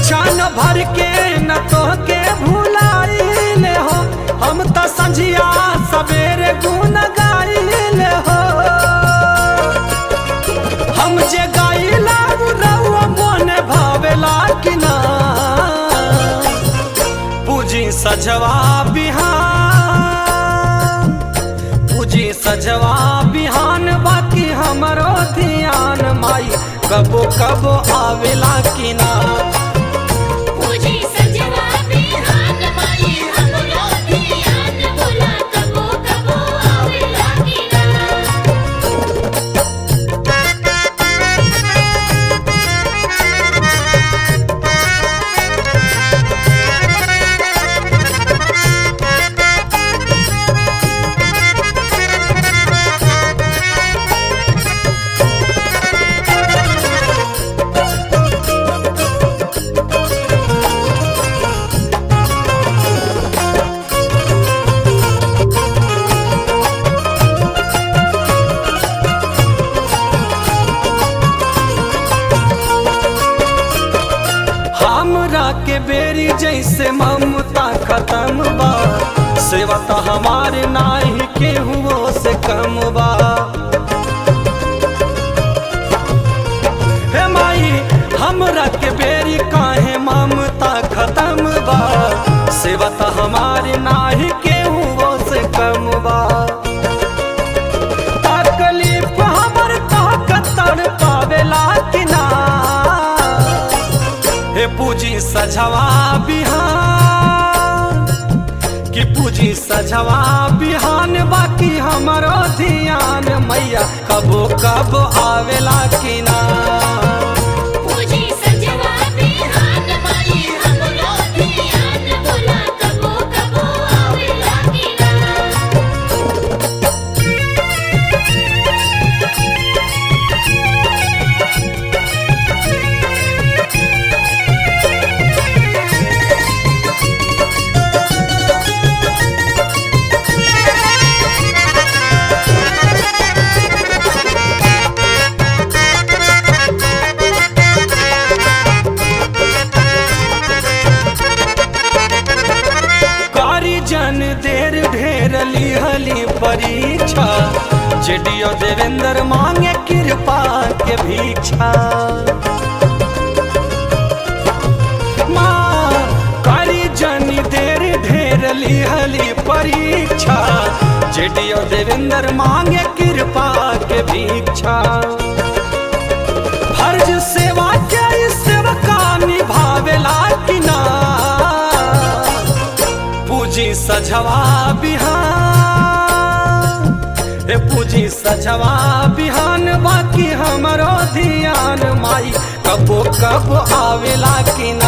क्षण भर के न तो के भुलाइले हो हम तो संझिया सवेरे गुन गाइले हो हम जे गाइला रउआ मन भावेला कि ना पूजी सजवा बिहान पूजी सजवा बिहान बाकी हमरो ध्यान माई कबो कबो आवेला कि ना पूजी सजवा बिहान माई हमरो ध्यान बोला कबो कबो आवे लागिना हमरा के बेरी जैसे ममता खत्म बा सेवा तो हमारे नाही केहू से कम बा हे माई हमरा के बेरी काहे ममता खत्म बा सेवा तो हमारे नाही केहू से कम बा तकलीफ हमर ताकत तड़ पावेला कि ना हे पूजी सजवा बिहान कि पूजी सजवा बिहान बाकी हमरो ध्यान मैया कबो कब आवेला कि ना पूजी सजवा बिहान माई हमरो ध्यान बोला कबो कबो आवे लागिना कारी जन देर ढेर लिहली परीक्षा जेडियो देवेंद्र मांगे कृपा के भीक्षा माँ कारी जन देर ढेर लिहली परीक्षा जेडियो देवेंद्र मांगे कृपा के भीक्षा फर्ज सेवा के सेवका निभावेला कि ना पूजी सजवा बिहान हे पूजी सजवा बिहान बाकी हमरो ध्यान माई कबो कब आवेला कि ना